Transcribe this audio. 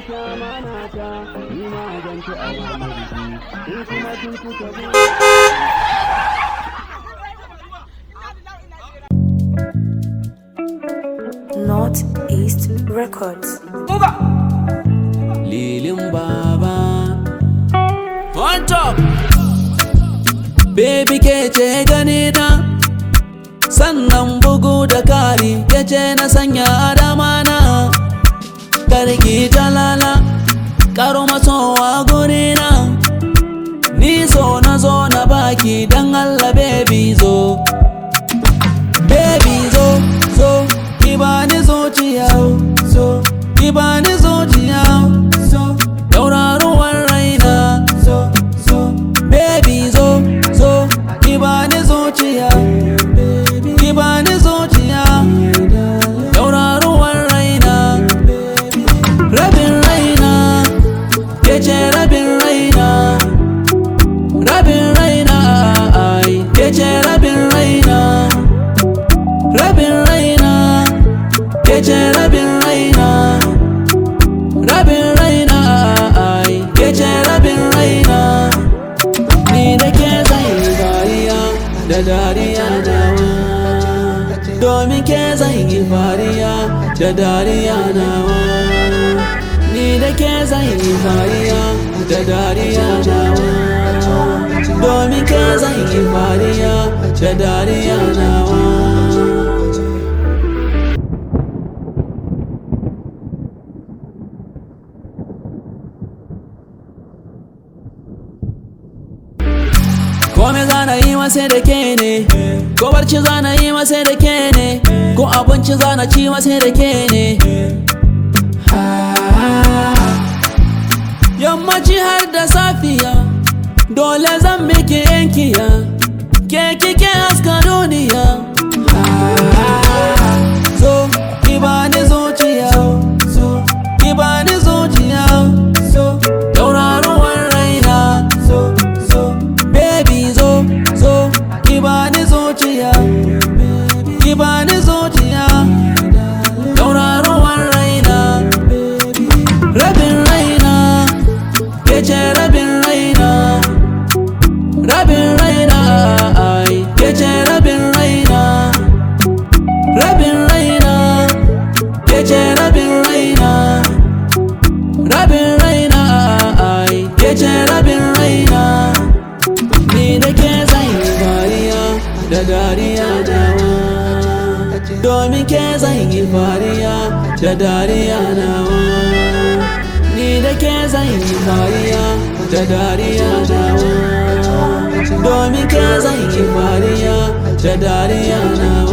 ci amana ta ni ma zan ci amana ki in kuma kin kuka bi Northeast Records. Lilin Baba On top Baby ke ce gani na Sannan bugu da kari ke ce na sanya adama na Karki talala Karo masowa guri na Ni so na zo na baki dan Allah baby zo Baby zo zo ki bani zuciya zo ki bani zuciya zo tauraruwar raina zo zo baby zo zo ki bani zuciya ki bani zuciya tauraruwar raina rabin raina ke ce rabin raina rabin raina ai ke ce rabin raina rabin raina ke ce rabin raina rabin raina ai ke ce rabin raina ni da ke zai dariya da dariya nawa domin ke zai yi fariya da dariya nawa ni da ke zai yi fariya da dariya nawa domin ke zai yi fariya da dariya nawa Kome zana yi masa da ke ne Ko barci zana yi masa da ke ne Ko abinci zana ci masa da ke ne Yammaci har da safiya Dole zan miki yankiya Ke kike haska duniya So ki bani zuciya So ki bani zuciya So tauraruwar raina So so baby zo zo ki bani zuciya ki bani zuciya tauraruwar raina rabin raina ke ce rabin raina rabin raina ai ke ce rabin raina rabin raina ke ce rabin raina rabin raina ai ke ce rabin raina ni da ke zai fariya da dariya nawa domin ke zai yi fariya da dariya nawa ni da ke zai yi fariya da dariya nawa domin ke zai yi fariya da dariya nawa